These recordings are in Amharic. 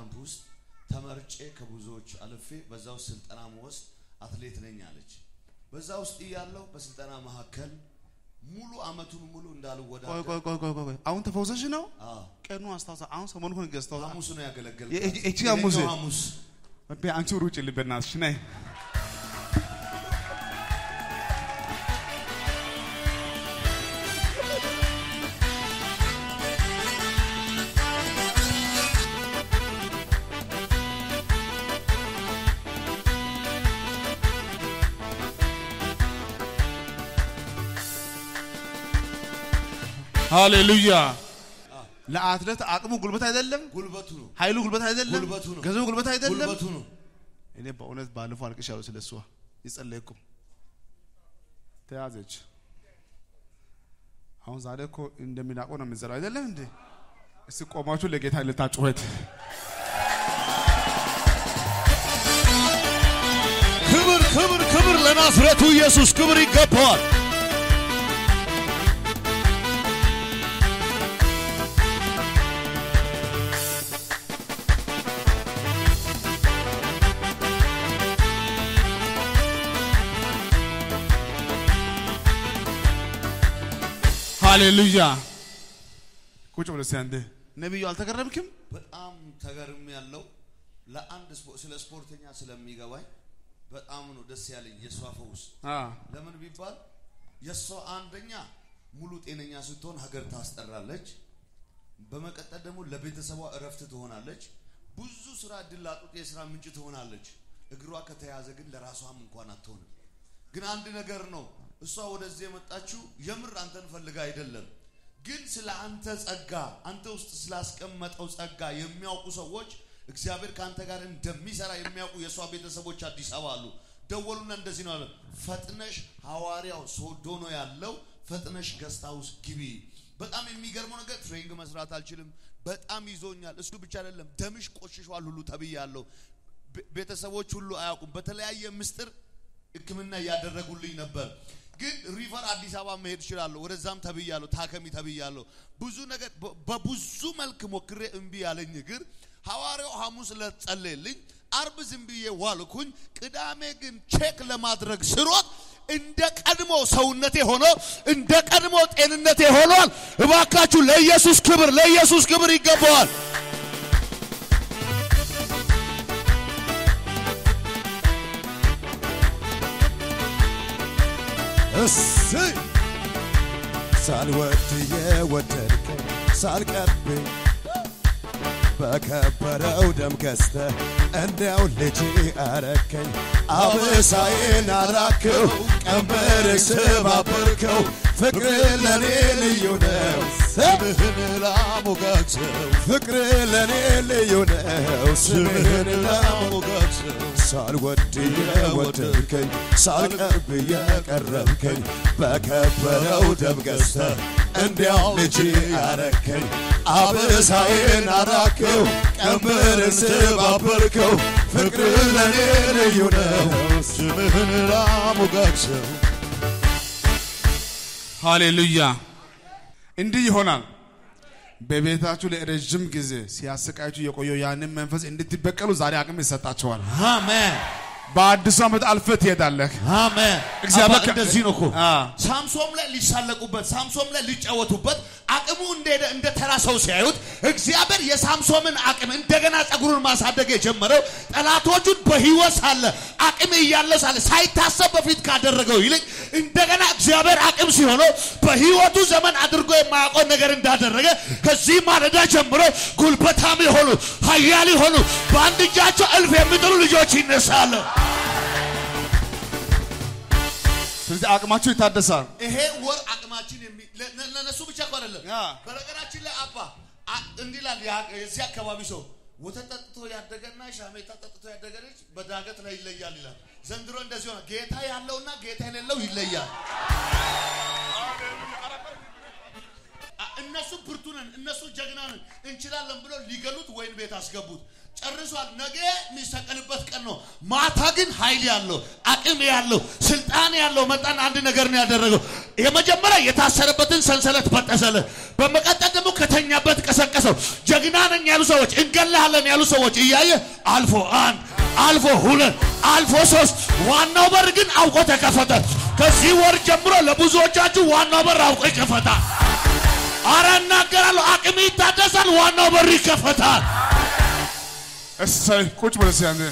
ካምፕ ውስጥ ተመርጬ ከብዙዎች አልፌ በዛ ውስጥ ስልጠና መወስድ አትሌት ነኝ አለች። በዛ ውስጥ እያለሁ በስልጠና መካከል ሙሉ አመቱን ሙሉ ቆይ እንዳልወዳደር ቆይ ቆይ ቆይ ቆይ አሁን ተፈውሰሽ ነው? አዎ፣ ቀኑ አስታውሳ። አሁን ሰሞኑን ገዝተው ሐሙስ ነው ያገለገልኩት። የ- እቺ ሐሙስ? የነገው ሐሙስ አንቺ ሩጭ ልበናትሽ ነይ ሃሌሉያ። ለአትሌት አቅሙ ጉልበት አይደለም፣ ጉልበቱ ነው ኃይሉ ጉልበት አይደለም፣ ጉልበቱ ነው። ገንዘቡ ጉልበት አይደለም። ጉልበቱ ነው። እኔ በእውነት ባለፈው አልቅሻለሁ ስለ እሷ የጸለይኩ ተያዘች። አሁን ዛሬ እኮ እንደሚናቀው ነው የምንዘራው አይደለም እንዴ? እስቲ ቆማችሁ ለጌታ ልታጩኸት ክብር ክብር ክብር ለናዝሬቱ ኢየሱስ ክብር ይገባዋል። ሃሌሉያ። ቁጭ ብለህ እስኪ አንዴ ነቢዩ አልተገረምክም? በጣም ተገርም ያለው ለአንድ ስፖ- ስለ ስፖርተኛ ስለሚገባኝ በጣም ነው ደስ ያለኝ የእሷ ፈውስ። አ ለምን ቢባል የእሷ አንደኛ ሙሉ ጤነኛ ስትሆን ሀገር ታስጠራለች። በመቀጠል ደግሞ ለቤተሰቧ እረፍት ትሆናለች። ብዙ ስራ እድል ላጡት የስራ ምንጭ ትሆናለች። እግሯ ከተያዘ ግን ለራሷም እንኳን አትሆንም። ግን አንድ ነገር ነው፣ እሷ ወደዚህ የመጣችው የምር አንተን ፈልጋ አይደለም። ግን ስለ አንተ ጸጋ፣ አንተ ውስጥ ስላስቀመጠው ጸጋ የሚያውቁ ሰዎች እግዚአብሔር ከአንተ ጋር እንደሚሰራ የሚያውቁ የእሷ ቤተሰቦች አዲስ አበባ አሉ። ደወሉና እንደዚህ ነው አለ፣ ፈጥነሽ ሐዋርያው ሶዶ ነው ያለው፣ ፈጥነሽ ገስት ሃውስ ግቢ። በጣም የሚገርመው ነገር ትሬኒንግ መስራት አልችልም፣ በጣም ይዞኛል። እሱ ብቻ አይደለም ደምሽ ቆሽሿል ሁሉ ተብያለሁ። ቤ- ቤተሰቦች ሁሉ አያውቁም። በተለያየ ምስጢር ሕክምና እያደረጉልኝ ነበር። ግን ሪፈር አዲስ አበባ መሄድ እችላለሁ። ወደዛም ተብያለሁ፣ ታከሚ ተብያለሁ። ብዙ ነገር በ- በብዙ መልክ ሞክሬ እምቢ ያለኝ እግር ሐዋርያው ሐሙስ ዕለት ጸለየልኝ። አርብ ዝም ብዬ ዋልኩኝ። ቅዳሜ ግን ቼክ ለማድረግ ስሮጥ እንደ ቀድሞ ሰውነቴ ሆኖ እንደ ቀድሞ ጤንነቴ ሆኗል። እባካችሁ ለኢየሱስ ክብር ለኢየሱስ ክብር ይገባዋል። እሰይ ሳልወድ የወደድከኝ ሳልቀርብ በከበረው ደም ገዝተ እንዲያው ልጅ አረከኝ አበሳዬን አራክው ቀንበር ስባበርከው ፍቅር ለኔ ልዩ ነው ስምህን ላሞጋግሰው ፍቅር ለኔ ልዩ ነው ስምህን ላሞ ላሞጋግሰው ሳልወድ የወደድከኝ ሳልቀርብ የቀረብከኝ በከበረው ደም ገዝተ እንዲያው ልጅ አረከኝ አበሳዬን አራከው ቀንበርን ስባበርከው ፍቅር ለኔ ልዩ ነው ስምህን ላሞጋግሰው ሃሌሉያ። እንዲህ ይሆናል። በቤታችሁ ለረዥም ጊዜ ሲያሰቃችሁ የቆየው ያንን መንፈስ እንድትበቀሉ ዛሬ አቅም ይሰጣችኋል። አሜን በአዲሱ ዓመት አልፈህ ትሄዳለህ። አሜን። እግዚአብሔር አባ እንደዚህ ነው እኮ አ ሳምሶም ላይ ሊሳለቁበት፣ ሳምሶም ላይ ሊጫወቱበት አቅሙ እንደሄደ እንደ ተራ ሰው ሲያዩት እግዚአብሔር የሳምሶምን አቅም እንደገና ጸጉሩን ማሳደግ የጀመረው ጠላቶቹን በሕይወት ሳለ አቅም እያለ ሳለ ሳይታሰብ በፊት ካደረገው ይልቅ እንደገና እግዚአብሔር አቅም ሲሆነው በሕይወቱ ዘመን አድርጎ የማያውቀው ነገር እንዳደረገ ከዚህ ማለዳ ጀምሮ ጉልበታም የሆኑ ኃያል የሆኑ በአንድ እጃቸው እልፍ የሚጥሉ ልጆች ይነሳሉ። ስለዚህ አቅማችሁ ይታደሳል። ይሄ ወር አቅማችን የሚ- ለ- ለ- ለነሱ ብቻ እኮ አይደለም። ያ። በነገራችን ላይ አባ አ- እንዲህ ይላል ያ- የዚህ አካባቢ ሰው ወተት ጠጥቶ ያደገና ሻሜታ ጠጥቶ ያደገ ልጅ በዳገት ላይ ይለያል ይላል። ዘንድሮ እንደዚህ ሆነ። ጌታ ያለውና ጌታ የሌለው ይለያል። አ- እነሱ ብርቱ ነን፣ እነሱ ጀግና ነን፣ እንችላለን ብሎ ሊገሉት ወይን ቤት አስገቡት። ጨርሷል። ነገ የሚሰቀልበት ቀን ነው። ማታ ግን ኃይል ያለው አቅም ያለው ስልጣን ያለው መጣን። አንድ ነገር ነው ያደረገው። የመጀመሪያ የታሰረበትን ሰንሰለት በጠሰለት። በመቀጠል ደግሞ ከተኛበት ቀሰቀሰው። ጀግና ነኝ ያሉ ሰዎች፣ እንገላለን ያሉ ሰዎች እያየ አልፎ አንድ አልፎ ሁለት አልፎ ሶስት፣ ዋናው በር ግን አውቆ ተከፈተ። ከዚህ ወር ጀምሮ ለብዙዎቻችሁ ዋናው በር አውቆ ይከፈታል። አረ እናገራለሁ፣ አቅም ይታደሳል፣ ዋናው በር ይከፈታል። እሰይ ቁጭ ብለህ እስኪ አንተ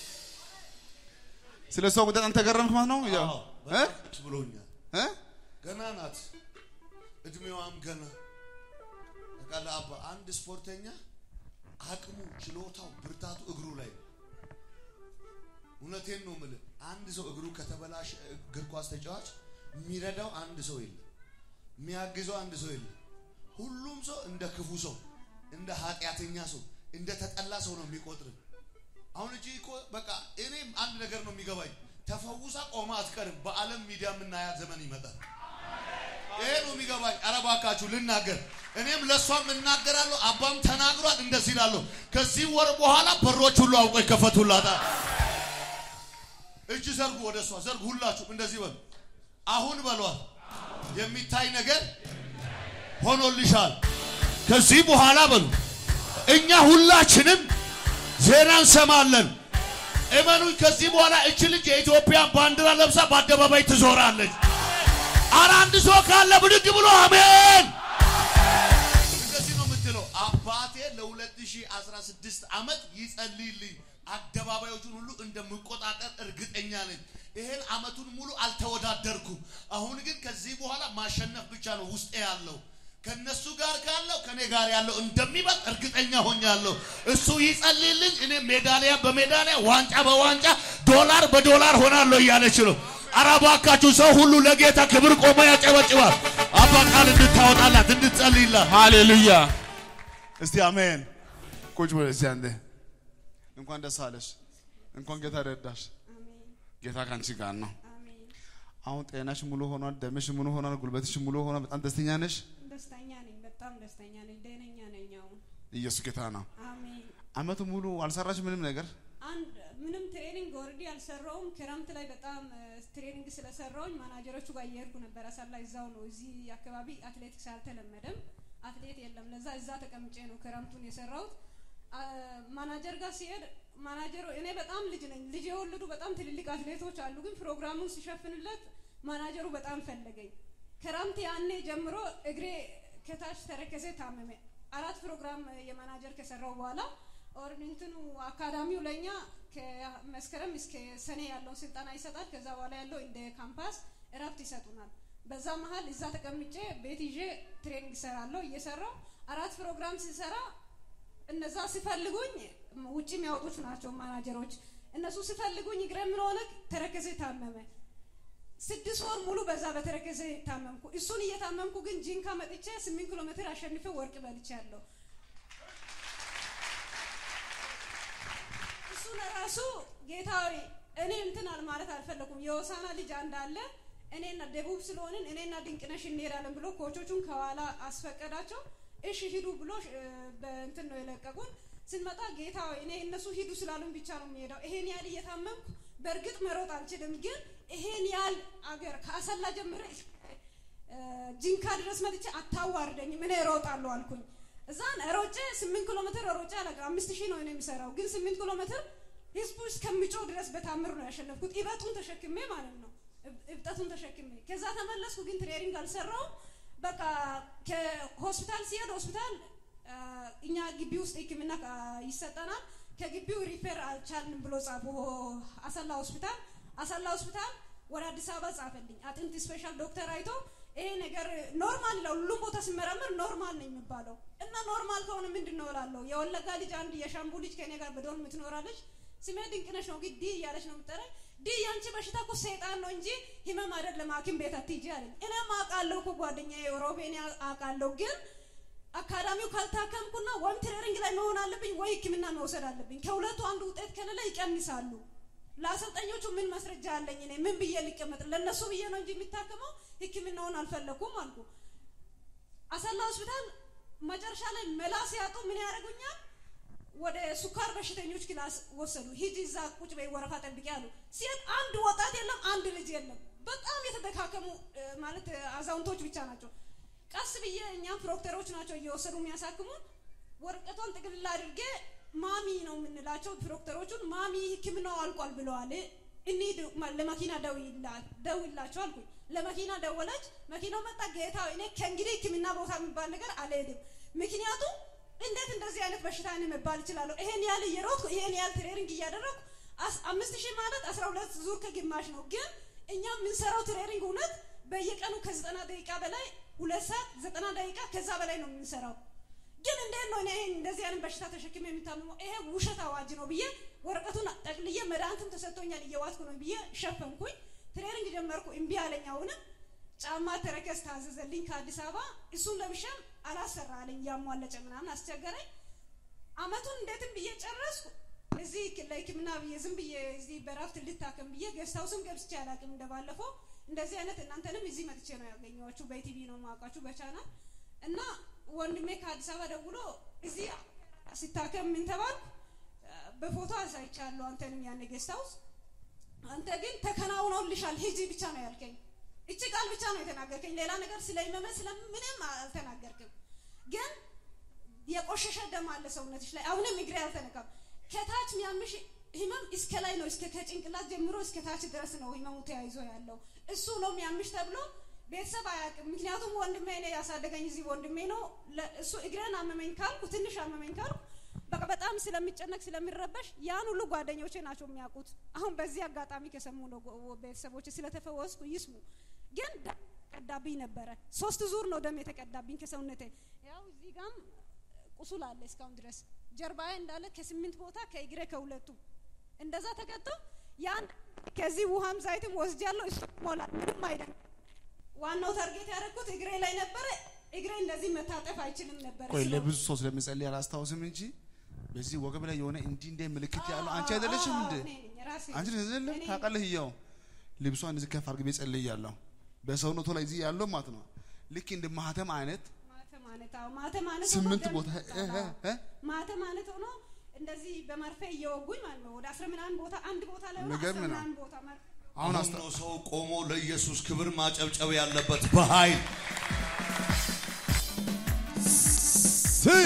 ስለ ሰው ጉዳይ አንተ ገረምክ ማለት ነው ያው አዎ፣ እ በቃ ብሎኛል። እ ገና ናት፣ እድሜዋም ገና ታውቃለህ። አባ አንድ ስፖርተኛ አቅሙ፣ ችሎታው፣ ብርታቱ እግሩ ላይ ነው። እውነቴን ነው የምልህ። አንድ ሰው እግሩ ከተበላሸ እግር ኳስ ተጫዋች የሚረዳው አንድ ሰው የለም፣ የሚያግዘው አንድ ሰው የለም። ሁሉም ሰው እንደ ክፉ ሰው፣ እንደ ኃጢአተኛ ሰው፣ እንደ ተጠላ ሰው ነው የሚቆጥር። አሁን እቺ እኮ በቃ እኔም አንድ ነገር ነው የሚገባኝ፣ ተፈውሳ ቆማ አትቀርም። በዓለም ሚዲያ የምናያት ዘመን ይመጣል። ይሄ ነው የሚገባኝ። ኧረ እባካችሁ ልናገር፣ እኔም ለእሷም እናገራለሁ። አባም ተናግሯል። እንደዚህ እላለሁ፣ ከዚህ ወር በኋላ በሮች ሁሉ አውቆ ይከፈቱላታል። እጅ ዘርጉ፣ ወደ እሷ ዘርጉ። ሁላችሁም እንደዚህ በሉ። አሁን በሏል፣ የሚታይ ነገር ሆኖልሻል። ከዚህ በኋላ በሉ፣ እኛ ሁላችንም ዜና እንሰማለን። እመኑኝ፣ ከዚህ በኋላ እች ልጅ የኢትዮጵያን ባንዲራ ለብሳ በአደባባይ ትዞራለች። አረ አንድ ሰው ካለ ብድግ ብሎ አሜን። እንደዚህ ነው የምትለው። አባቴ ለ2016 ዓመት ይጸልይልኝ አደባባዮቹን ሁሉ እንደምቆጣጠር እርግጠኛ ነኝ። ይሄን ዓመቱን ሙሉ አልተወዳደርኩም። አሁን ግን ከዚህ በኋላ ማሸነፍ ብቻ ነው ውስጤ ያለው። ከነሱ ጋር ካለው ከኔ ጋር ያለው እንደሚበልጥ እርግጠኛ ሆኛለሁ። እሱ ይጸልይልኝ፣ እኔ ሜዳሊያ በሜዳሊያ ዋንጫ በዋንጫ ዶላር በዶላር ሆናለሁ እያለች ነው። ኧረ እባካችሁ ሰው ሁሉ ለጌታ ክብር ቆሞ ያጨበጭባል። አባ ቃል እንድታወጣላት እንድትጸልይላት ሃሌሉያ እስቲ አሜን ቁጭ ብለህ እስቲ አንተ እንኳን ደስ አለሽ እንኳን ጌታ ረዳሽ ጌታ ካንቺ ጋር ነው አሁን ጤናሽ ሙሉ ሆኗል ደምሽ ሙሉ ሆኗል ጉልበትሽ ሙሉ ሆኗል በጣም ደስተኛ ነሽ ደስተኛ ነኝ። በጣም ደስተኛ ነኝ። ደህነኛ ነኝ። አሁን ኢየሱስ ጌታ ነው አሜን። አመቱ ሙሉ አልሰራሽ ምንም ነገር አንድ ምንም ትሬኒንግ ኦልሬዲ አልሰራውም። ክረምት ላይ በጣም እ፣ ትሬኒንግ ስለሰራውኝ ማናጀሮቹ ጋር እየሄድኩ ነበር። አሳላ እዛው ነው። እዚህ አካባቢ አትሌቲክስ አልተለመደም። አትሌት የለም። ለዛ እዛ ተቀምጬ ነው ክረምቱን የሰራሁት። አ፣ ማናጀር ጋር ሲሄድ ማናጀሩ እኔ በጣም ልጅ ነኝ። ልጅ የወለዱ በጣም ትልልቅ አትሌቶች አሉ። ግን ፕሮግራሙን ሲሸፍንለት ማናጀሩ በጣም ፈለገኝ። ክረምት ያኔ ጀምሮ እግሬ ከታች ተረከዜ ታመመ። አራት ፕሮግራም የማናጀር ከሰራው በኋላ ኦርኒንትኑ አካዳሚው ለኛ ከመስከረም እስከ ሰኔ ያለውን ስልጠና ይሰጣል። ከዛ በኋላ ያለው እንደ ካምፓስ እረፍት ይሰጡናል። በዛ መሀል እዛ ተቀምጬ ቤት ይዤ ትሬኒንግ እሰራለሁ። እየሰራው አራት ፕሮግራም ሲሰራ እነዛ ሲፈልጉኝ ውጭ የሚያወጡት ናቸው ማናጀሮች። እነሱ ሲፈልጉኝ እግረ ምን ሆነ ተረከዜ ታመመ። ስድስት ወር ሙሉ በዛ በተረከዘ ታመምኩ። እሱን እየታመምኩ ግን ጂንካ መጥቼ ስምንት ኪሎ ሜትር አሸንፌ ወርቅ በልቻለሁ። እሱን ራሱ ጌታዊ እኔ እንትን አል ማለት አልፈለኩም። የሆሳና ልጅ አንድ አለ እኔና ደቡብ ስለሆንን እኔና ድንቅነሽ እንሄዳለን ብሎ ኮቾቹን ከኋላ አስፈቀዳቸው። እሺ ሂዱ ብሎ እ፣ በእንትን ነው የለቀቁን። ስንመጣ ጌታ ሆይ እኔ እነሱ ሂዱ ስላሉን ብቻ ነው የሚሄደው። ይሄን ያህል እየታመምኩ በእርግጥ መሮጥ አልችልም፣ ግን ይሄን ያህል አገር ከአሰላ ጀምረ እ፣ ጂንካ ድረስ መጥቼ አታዋርደኝም፣ እኔ እሮጣለሁ አልኩኝ። እዛን ሮጬ ስምንት ኪሎ ሜትር ሮጬ አለቀ። አምስት ሺህ ነው እኔ የሚሰራው፣ ግን ስምንት ኪሎ ሜትር ህዝቡ እስከሚጮህ ድረስ በታምር ነው ያሸነፍኩት። ኢበጡን ተሸክሜ ማለት ነው እብ- እብጠቱን ተሸክሜ። ከዛ ተመለስኩ፣ ግን ትሬኒንግ አልሰራውም። በቃ ከሆስፒታል ሲሄድ ሆስፒታል አ፣ እኛ ግቢ ውስጥ ሕክምና አ፣ ይሰጠናል። ከግቢው ሪፌር አልቻልንም ብሎ ጻፉ። አሰላ ሆስፒታል አሰላ ሆስፒታል ወደ አዲስ አበባ ጻፈልኝ። አጥንት ስፔሻል ዶክተር አይቶ ይሄ ነገር ኖርማል ይላል። ሁሉም ቦታ ሲመረመር ኖርማል ነው የሚባለው እና ኖርማል ከሆነ ምንድን ነው እላለሁ። የወለጋ ልጅ አንድ የሻምቡ ልጅ ከኔ ጋር በዶርም የምትኖራለች። ስሜ ድንቅነሽ ነው፣ ግን ዲ እያለች ነው የምጠራኝ። ዲ ያንቺ በሽታ እኮ ሰይጣን ነው እንጂ ህመም አይደለም፣ ሐኪም ቤት አትሂጂ አለኝ። እኔም አውቃለሁ እኮ ጓደኛዬ ሮቤን አውቃለሁ፣ ግን አካዳሚው ካልታከምኩና ወይም ትሬኒንግ ላይ መሆን አለብኝ ወይ ህክምና መውሰድ አለብኝ። ከሁለቱ አንዱ ውጤት ከሌለ ይቀንሳሉ። ለአሰልጣኞቹ ምን ማስረጃ አለኝ? እኔ ምን ብዬ ሊቀመጥ? ለእነሱ ብዬ ነው እንጂ የሚታከመው ህክምናውን አልፈለኩም አልኩ። አሰላ ሆስፒታል መጨረሻ ላይ መላ ሲያጡ ምን ያደርጉኛል? ወደ ሱካር በሽተኞች ክላስ ወሰዱ። ሂጂ እዛ ቁጭ በይ ወረፋ ጠብቂ አሉ። ሲሄድ አንድ ወጣት የለም፣ አንድ ልጅ የለም። በጣም የተደካከሙ እ፣ ማለት እ፣ አዛውንቶች ብቻ ናቸው። ቀስ ብዬ እኛም ፕሮክተሮች ናቸው እየወሰዱ የሚያሳክሙን። ወረቀቷን ጥቅልል አድርጌ ማሚ ነው የምንላቸው ፕሮክተሮቹን። ማሚ ሕክምናው አልቋል ብለዋል፣ እንሂድ ማ- ለመኪና ደውይላ- ደውይላቸው አልኩኝ። ለመኪና ደወለች። መኪናው መጣ። ጌታ ሆይ፣ እኔ ከእንግዲህ ሕክምና ቦታ የሚባል ነገር አልሄድም። ምክንያቱም እንዴት እንደዚህ አይነት በሽታ እኔ መባል እችላለሁ? ይሄን ያህል እየሮጥኩ ይሄን ያህል ትሬኒንግ እያደረግኩ አስ- አምስት ሺህ ማለት አስራ ሁለት ዙር ከግማሽ ነው። ግን እኛ የምንሰራው ትሬኒንግ እውነት በየቀኑ ከዘጠና ደቂቃ በላይ ሁለት ሰዓት ዘጠና ደቂቃ ከዛ በላይ ነው የምንሰራው። ግን እንዴት ነው እኔ ይሄን እንደዚህ አይነት በሽታ ተሸክሜ የሚታመመው? ይሄ ውሸት አዋጅ ነው ብዬ ወረቀቱን ጠቅልዬ መድኃኒትም ተሰጥቶኛል እየዋጥኩ ነው ብዬ ሸፈንኩኝ። ትሬኒንግ ጀመርኩ። እምቢ አለኝ። አሁንም ጫማ ተረከዝ ታዘዘልኝ ከአዲስ አበባ። እሱን ለብሼም አላሰራ አለኝ። እያሟለጨ ምናምን አስቸገረኝ። አመቱን እንዴትም ብዬ ጨረስኩ። እዚህ ለሕክምና ብዬ ዝም ብዬ እዚህ በራፍት ልታከም ብዬ ጌስት ሃውስም ገብቼ አላውቅም። እንደባለፈው እንደዚህ አይነት እናንተንም እዚህ መጥቼ ነው ያገኘኋችሁ። በቲቪ ነው የማውቃችሁ በቻናል እና ወንድሜ ከአዲስ አበባ ደውሎ እዚህ ሲታከም ምን ተባልኩ? በፎቶ አሳይቻለሁ አንተንም ያኔ ጌስት ሃውስ አንተ ግን ተከናውኖልሻል ሂጂ ብቻ ነው ያልከኝ። እቺ ቃል ብቻ ነው የተናገርከኝ። ሌላ ነገር ስለሚመመ ስለምንም አልተናገርክም። ግን የቆሸሸ ደም አለ ሰውነትሽ ላይ አሁንም እግሬ አልተነካም። ከታች የሚያምሽ ህመም እስከ ላይ ነው፣ እስከ ከጭንቅላት ጀምሮ እስከ ታች ድረስ ነው ህመሙ ተያይዞ ያለው። እሱ ነው የሚያምሽ ተብሎ ቤተሰብ አያውቅም። ምክንያቱም ወንድሜ እኔ ያሳደገኝ እዚህ ወንድሜ ነው። ለ- እሱ እግሬን አመመኝ ካልኩ ትንሽ አመመኝ ካልኩ በቃ በጣም ስለሚጨነቅ ስለሚረበሽ ያን ሁሉ ጓደኞቼ ናቸው የሚያውቁት። አሁን በዚህ አጋጣሚ ከሰሙ ነው ጎ- ቤተሰቦቼ ስለተፈወስኩ ይስሙ። ግን ደም ቀዳብኝ ነበረ። ሶስት ዙር ነው ደም የተቀዳብኝ ከሰውነቴ። ያው እዚህ ጋም ቁስል አለ እስካሁን ድረስ ጀርባዬ እንዳለ ከስምንት ቦታ ከእግሬ ከሁለቱ እንደዛ ተቀጥቶ ያን ከዚህ ውሃም ዘይትም ወስጃለሁ። እሱ ሞላል ምንም አይደለም። ዋናው ታርጌት ያደረኩት እግሬ ላይ ነበረ። እግሬ እንደዚህ መታጠፍ አይችልም ነበረ። ቆይ ስለ- ለብዙ ሰው ስለምጸልይ አላስታውስም እንጂ በዚህ ወገብ ላይ የሆነ እንዲህ እንደ ምልክት ያለው አንቺ አይደለሽም እንዴ? እኔ ነኝ ራሴ አንቺ ነኝ። አይደለም እኔ ታውቃለህ? ይኸው ልብሷን እዚህ ከፍ አድርጌ ጸልያለሁ። በሰውነቱ ላይ እዚህ ያለው ማለት ነው ልክ እንደ ማህተም አይነት ማተ ማለት አዎ ማተ ማለት ሆኖ ስምንት ደም ቦታ እ እ እ ማተ ማለት ሆኖ እንደዚህ በመርፌ እየወጉኝ ማለት ነው። ወደ አስራ ምናምን ቦታ አንድ ቦታ ላይ ሆኖ የሚገርም አስራ ነው። ምናምን ቦታ መር- አሁን አሁን አስታ ነው ሰው ቆሞ ለኢየሱስ ክብር ማጨብጨብ ያለበት በኃይል ስይ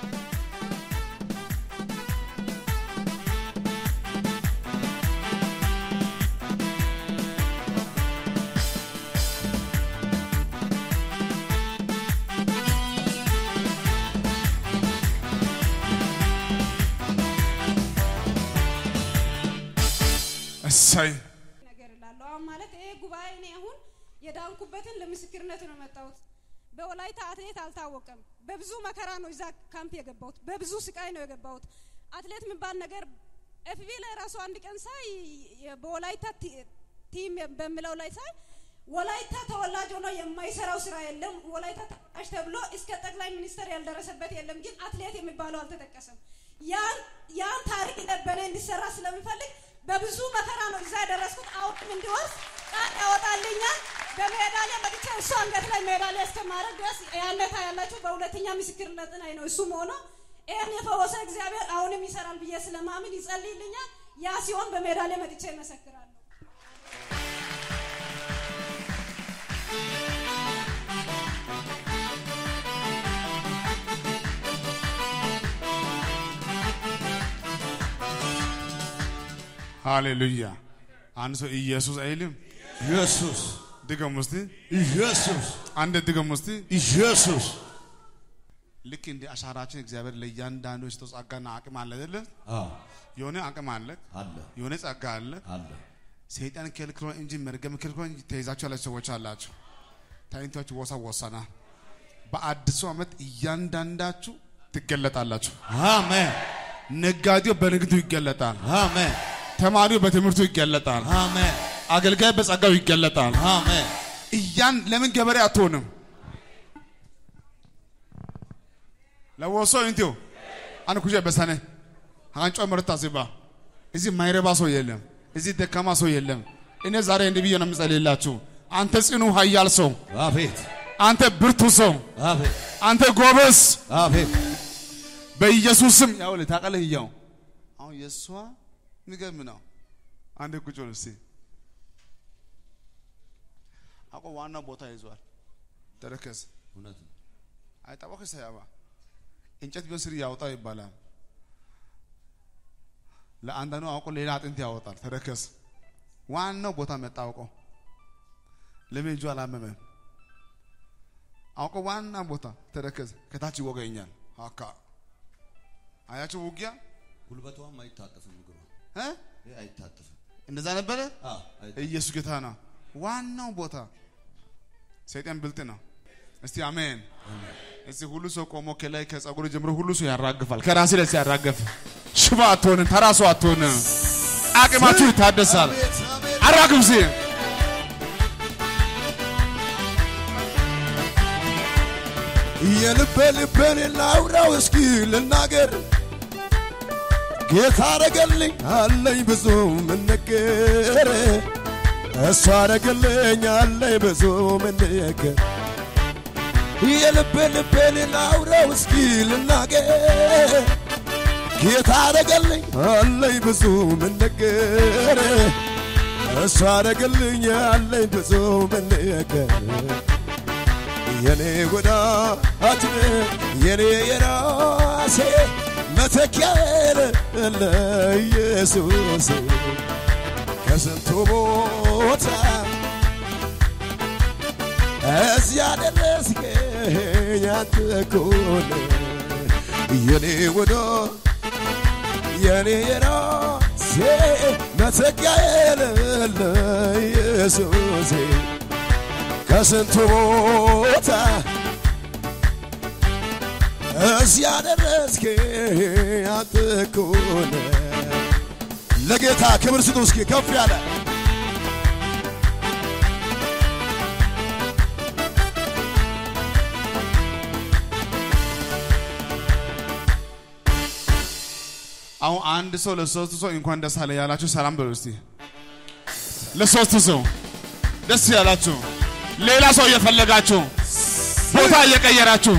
እሰይ ነገር እላለሁ። አሁን ማለት ይሄ ጉባኤ እኔ አሁን የዳንኩበትን ለምስክርነት ነው የመጣሁት። በወላይታ አትሌት አልታወቀም። በብዙ መከራ ነው እዛ ካምፕ የገባሁት። በብዙ ስቃይ ነው የገባሁት። አትሌት የሚባል ነገር ኤፍቢ ላይ ራሱ አንድ ቀን ሳይ የ- በወላይታ ቲ- ቲም በሚለው ላይ ሳይ ወላይታ ተወላጅ ሆኖ የማይሰራው ስራ የለም። ወላይታ ተወላጅ ተብሎ እስከ ጠቅላይ ሚኒስትር ያልደረሰበት የለም። ግን አትሌት የሚባለው አልተጠቀሰም። ያን ያን ታሪክ ለበነ እንዲሰራ ስለሚፈልግ በብዙ መከራ ነው እዛ የደረስኩት። አሁንም እንዲወርስ ቃል ያወጣልኛል። በሜዳሊያ መጥቼ እሱ አንገት ላይ ሜዳሊያ እስከማድረግ ድረስ ያነታ ያላችሁ በሁለተኛ ምስክርነት ላይ ነው እሱም ሆኖ ይህን የፈወሰ እግዚአብሔር አሁንም ይሰራል ብዬ ስለማምን ይጸልይልኛል። ያ ሲሆን በሜዳሊያ መጥቼ ይመሰክራለሁ። ሃሌሉያ። አንድ ሰው ኢየሱስ አይልም? ኢየሱስ ድገም ውስጥ ኢየሱስ አንድ ድገም ውስጥ ኢየሱስ ልክ እንደ አሻራችን እግዚአብሔር ለእያንዳንዱ የሰጠው ጸጋና አቅም አለ አይደለ? አዎ የሆነ አቅም አለ፣ አለ የሆነ ጸጋ አለ። አለ ሰይጣን ከልክሎ እንጂ መርገም ከልክሎ እንጂ ተይዛችሁ ያላችሁ ሰዎች አላችሁ። ታይንታችሁ ወሳ ወሰና በአዲሱ ዓመት እያንዳንዳችሁ ትገለጣላችሁ። አሜን ነጋዴው በንግዱ ይገለጣል። አሜን ተማሪው በትምህርቱ ይገለጣል። አሜን አገልጋይ በጸጋው ይገለጣል። አሜን እያን ለምን ገበሬ አትሆንም? ለወሶ እንቲዮ አን ኩጀ በሰነ አንጮ ምርታ ሲባ እዚህ ማይረባ ሰው የለም። እዚህ ደካማ ሰው የለም። እኔ ዛሬ እንዲህ ብዬ ነው የምጸልይላችሁ። አንተ ጽኑ ኃያል ሰው፣ አቤት አንተ ብርቱ ሰው፣ አቤት አንተ ጎበዝ፣ አቤት በኢየሱስ ስም ያው ታውቃለህ ይያው አሁን የእሷ የሚገርም ነው። አንድ ቁጭ በል እስቲ አቆ ዋናው ቦታ ይዟል። ተረከዝ እውነት ነው። አይጣባከ ሳያባ እንጨት ቢሆን ስር ያወጣው ይባላል። ለአንዳንዱ አውቆ ሌላ አጥንት ያወጣል። ተረከዝ ዋናው ቦታ መጣ አውቆ ለምን እጁ አላመመም? አውቆ ዋና ቦታ ተረከዝ ከታች ይወገኛል። አካ አያችሁ ውጊያ ጉልበቷም አይታጠፍም፣ እግሯ እ ይሄ አይታጠፍም። እንደዛ ነበረ። አዎ አይታጠፍም። ኢየሱስ ጌታ ነው። ዋናው ቦታ ሰይጣን ብልጥ ነው። እስቲ አሜን። እስቲ ሁሉ ሰው ቆሞ ከላይ ከጸጉር ጀምሮ ሁሉ ሰው ያራግፋል። ከራሴ ላይ ሲያራግፍ ሽባ አትሆንም፣ ተራ ሰው አትሆንም። አቅማችሁ ይታደሳል። አራግፍ ሲ የልቤ ልቤን ላውራው እስኪ ልናገር ጌታ አረገልኝ አለኝ ብዙ ምንገር እሱ አረገልኝ አለኝ ብዙ ምንገር የልቤ ልቤን ላውራው እስኪ ልናገር ጌታ አረገልኝ አለኝ ብዙ ምንገር እሱ አረገልኝ አለኝ ብዙ ምንገር የኔ ወዳጅ የኔ የራሴ መተኪያ የሌለ ኢየሱስ ከስንቱ ቦታ እዚያ ደረስከኝ አንተ እኮ ነህ የኔ ወዳጅ የኔ የራሴ መተኪያ የሌለ ኢየሱስ ከስንቱ ቦታ እዚያ ደረስከኝ አንተ እኮ ነህ። ለጌታ ክብር ስጡ እስኪ ከፍ ያለ አሁን አንድ ሰው ለሶስት ሰው እንኳን ደስ አለ ያላችሁ ሰላም በሉ እስቲ። ለሶስት ሰው ደስ ያላችሁ፣ ሌላ ሰው እየፈለጋችሁ ቦታ እየቀየራችሁ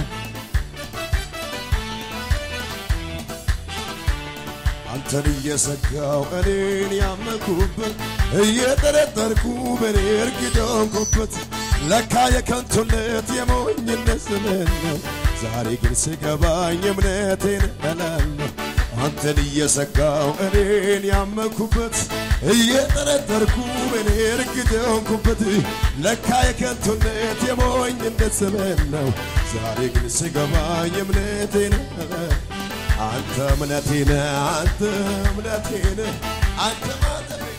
አንተን እየሰጋው እኔን ያመኩበት እየጠረጠርኩ በኔ እርግደንኩበት ለካ የከንቱነት የሞኝነት ዘመን ነው። ዛሬ ግን ስገባኝ እምነቴን እላለሁ። አንተን እየሰጋው እኔን ያመኩበት እየጠረጠርኩ በኔ እርግደንኩበት ለካ የከንቱነት የሞኝነት ዘመን ነው። ዛሬ ግን ስገባኝ እምነቴን እላለሁ። አንተ እምነቴ ነህ፣ አንተ እምነቴ ነህ፣ አንተ ማተቤ